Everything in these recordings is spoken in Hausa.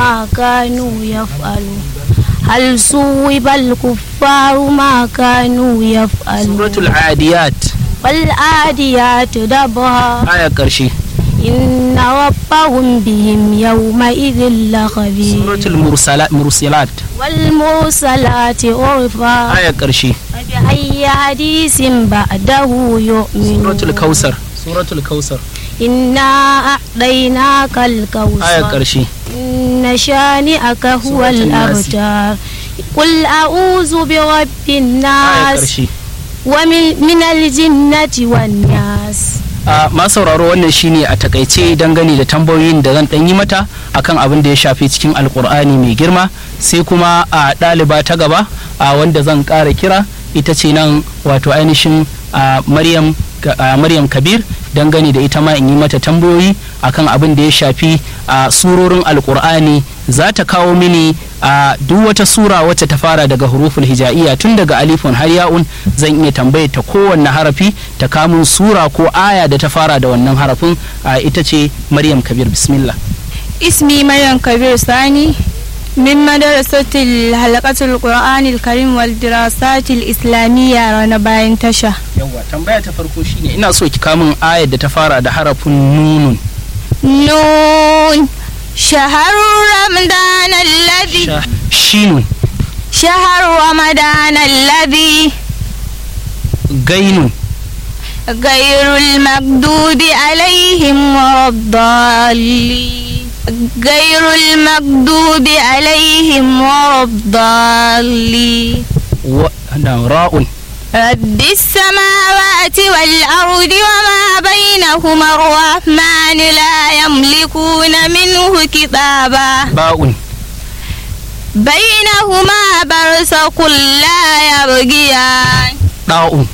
ما كانوا يفعلون هل صوب الكفار ما كانوا يفعلون suratul adiyat والعاديات دبها aya karshe إن ربهم بهم يومئذ لخبير suratul mursala- mursalat والمرسلات عرفا aya karshe فبأي حديث بعده يؤمنون suratul kausar suratul kausar إنا أعطيناك aya الكوثر karshe إن شانئك هو سورة الناس. الأبتر قل أعوذ برب aya الناس karshe ومن من الجنة والناس a ma sauraro wannan shine a takaice dangane da tambayoyin da zan ɗan yi mata akan abin da ya shafi cikin alkur'ani mai girma sai kuma a ɗaliba ta gaba a wanda zan ƙara kira ita ce nan wato ainihin a maryam a maryam kabir dangane da ita ma in yi mata tambayoyi akan abin da ya shafi a surorin alkur'ani za ta kawo mini a duk wata sura wacce ta fara daga huruful hija'iyya tun daga alifun har ya'un zan iya tambayar ta kowanne harafi ta kamun sura ko aya da ta fara da wannan harafin a ita ce maryam kabir bismillah اسمي مريم كبير ثاني من مدرسة الحلقة القرآن الكريم والدراسات الإسلامية رانا باين تشا yawwa tambaya ta farko shine ina so ki kamun ayar da ta fara da harafin nunun نون شهر رمضان الذي Sha- shinun شهر رمضان الذي gainun غير المغضوب عليهم ولا الضالين غير المغضوب عليهم ولا الضالين wa da ra'un رب السماوات والأرض وما بينهما الرحمن لا يملكون منه كتابا ba'un بينهما برزق لا يبغيان da'un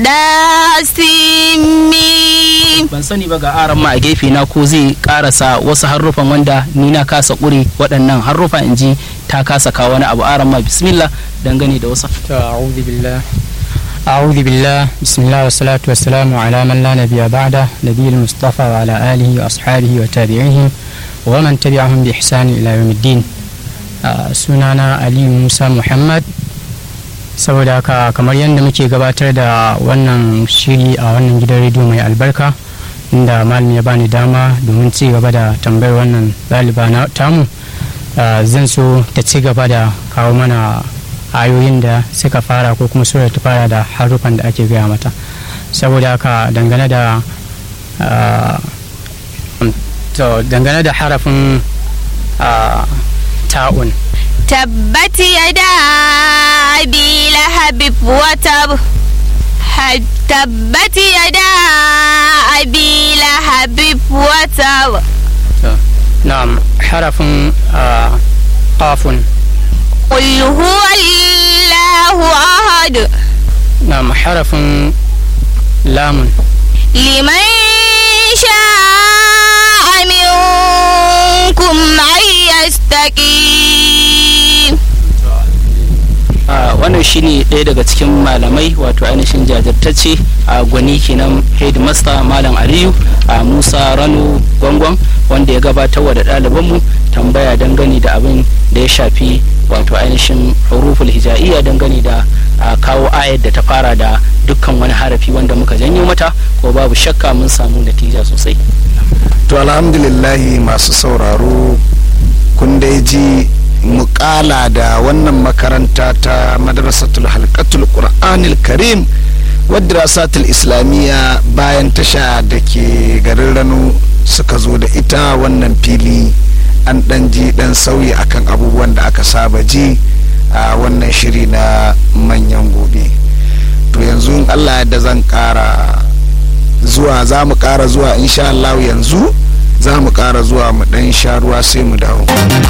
داسمين ban sani ba ga aran ma a gefe na ko zai karasa wasu harufan wanda ni na kasa ƙure waɗannan harufa in ji ta kasa kawo wani abu aran ma bismillah dangane da wasu أعوذ بالله أعوذ بالله بسم الله والصلاة والسلام على من لا نبي بعده نبي المصطفى وعلى آله وأصحابه وتابعيه ومن تبعهم بإحسان إلى يوم الدين آه، sunana Ali Musa Muhammad saboda haka kamar yadda muke gabatar da wannan shiri a wannan gidan rediyo mai albarka inda malam ya bani dama domin ci gaba da tambayar wannan ɗaliba na tamu ah, zan so ta ci gaba da kawo mana ayoyin da suka fara ko kuma sura ta fara da harufan da ake gaya mata saboda haka dangane da ah, to dangane da harafin ah, ta'un تبت يدا أبي لهب وتب ح- تبت يدا أبي لهب وتب na'am harafin ah, qafun قل هو الله أحد na'am harafin lamun لمن شاء منكم أن يستقيم a wannan shine ɗaya daga cikin malamai wato ainihin jajirtacce a gwani kenan headmaster malam aliyu a musa rano gwangwan wanda ya gabatar wa da ɗalibanmu tambaya dangane da abin da ya shafi wato ainihin huruful hija'iyya dangane da a kawo ayar da ta fara da dukkan wani harafi wanda muka janyo mata ko babu shakka mun samu natija sosai to alhamdulillahi masu sauraro kun dai ji mukala da wannan makaranta ta madrasatul halkatul qur'anil karim wadda rasatul islamiyya bayan tasha da ke garin rano suka zo da ita wannan fili an dan ji dan sauyi akan abubuwan da aka saba ji a wannan shiri na manyan gobe to yanzu in allah da zan kara zuwa za mu kara zuwa insha Allah yanzu za mu kara zuwa mu dan sha ruwa sai mu dawo